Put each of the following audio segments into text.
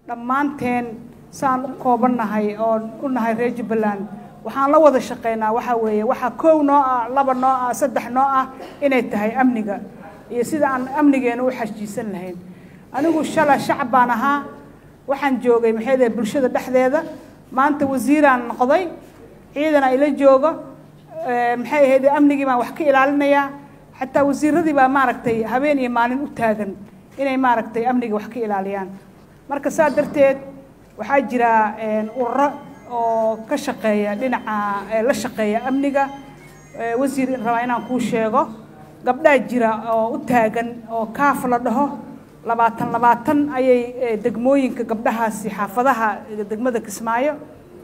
dhammaanteen saan u koobannahay oon u nahay reer jubbaland waxaan la wada shaqaynaa waxaa weeye waxaa koow noo ah laba noo ah saddex noo ah inay tahay amniga iyo sida aan amnigeena u xajiisan lahayn anigu shala shacab baan ahaa waxaan joogay maxay dahay bulshada dhexdeeda maanta wasiiraan noqday ciidan ila joogo maxay ahayd amnigii baan wax ka ilaalinayaa xataa wasiiradii baa maaragtay habeen iyo maalin u taagan inay maaragtay amniga wax ka ilaaliyaan marka saa darteed waxaa jira ururo oo ka shaqeeya dhinaca la shaqeeya amniga wasiir rabaa inaan kuu sheego gabdhaa jira oo u taagan oo kaaf la dhaho labaatan labaatan ayay degmooyinka gabdhahaasi xaafadaha degmada kismaayo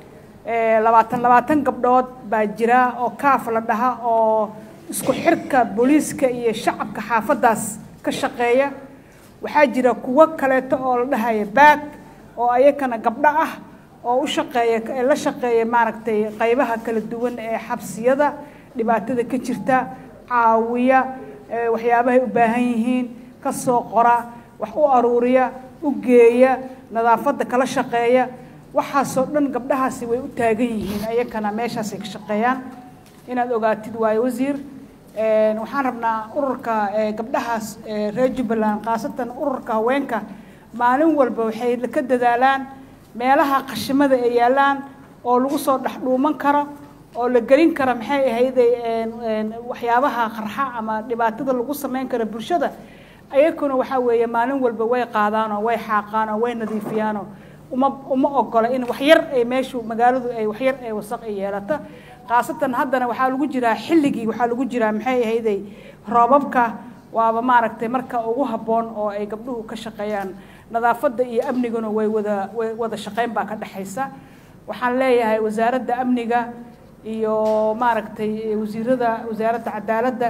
labaatan labaatan gabdhood baa jira oo kaaf la dhaha oo isku xirka booliiska iyo shacabka xaafadaas ka shaqeeya waxaa jira kuwo kaleeto oo la dhahaya baag oo ayakana gabdho ah oo u shaqeeya la shaqeeya maaragtay qaybaha kala duwan ee xabsiyada dhibaatada ka jirta caawiya waxyaabahay u baahan yihiin ka soo qora wax u aruuriya u geeya nadaafadda kala shaqeeya waxaasoo dhan gabdhahaasi way u taagan yihiin ayakana meeshaasay ka shaqeeyaan inaad ogaatid waayo wasiir waxaan rabnaa ururka gabdhahaas reer jubbaland khaasatan ururka haweenka maalin walba waxay ka dadaalaan meelaha qashimada ay yaallaan oo lagu soo dhex dhuuman karo oo la gelin karo maxay ahayday waxyaabaha qarxa ama dhibaatada lagu samayn karo bulshada ayakuna waxaa weeye maalin walba way qaadaanoo way xaaqaanoo way nadiifiyaanoo uma uma ogola in waxyar ay meeshu magaaladu ay waxyar ay wasaq ay yeelato khaasatan haddana waxaa lagu jiraa xilligii waxaa lagu jiraa maxay ahayday roobabka waaba maaragtay marka ugu habboon oo ay gabdhuhu ka shaqeeyaan nadaafadda iyo amniguna way wada way wada shaqayn baa ka dhexaysa waxaan leeyahay wasaaradda amniga iyo maaragtay wasiirada wasaaradda cadaaladda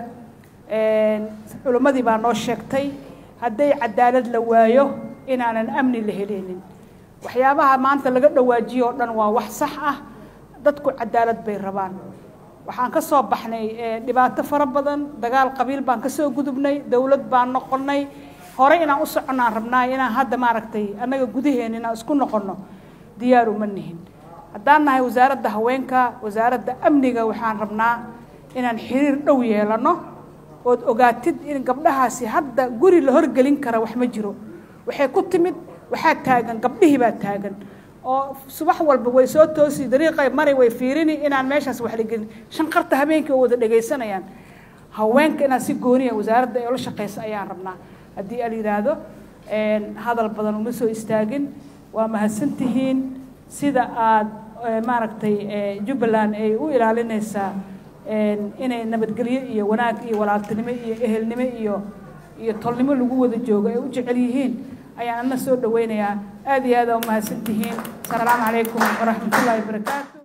culimmadii baa noo sheegtay hadday cadaalad la waayo inaanan amni la heleynin waxyaabaha maanta laga dhawaajiyo oo dhan waa wax sax ah dadku cadaalad bay rabaan waxaan ka soo baxnay dhibaato fara badan dagaal qabiil baan kasoo gudubnay dowlad baan noqonnay hore inaan u soconnaan rabnaa inaan hadda maaragtay annaga gudaheena inaan isku noqonno diyaaru ma nihin haddaan nahay wasaaradda haweenka wasaaradda amniga waxaan rabnaa inaan xiriir dhow yeelano ood ogaatid in gabdhahaasi hadda guri la horgelin kara wax ma jiro waxay ku timid waxaa taagan gabdhihii baa taagan oo subax walba way soo toosi dariiqay mari way fiirini inaan meeshaas wax la gelin shanqarta habeenkii oo wada dhegaysanayaan haweenka inaan si gooniya wasaaradda ee la shaqaysa ayaan rabnaa haddii al yidhaahdo hadal badan uma soo istaagin waa mahadsantihiin sida aada maaragtay jubbaland ay u ilaalinaysaa inay nabadgelyo iyo wanaag iyo walaaltinimo iyo ehelnimo iyo iyo tolnimo lagu wada joogo ay u jecel yihiin ayaan ana soo dhaweynayaa aad iyo aad aa umahadsantihiin asalaamu calaykum waraxmat ullahi wabarakaatu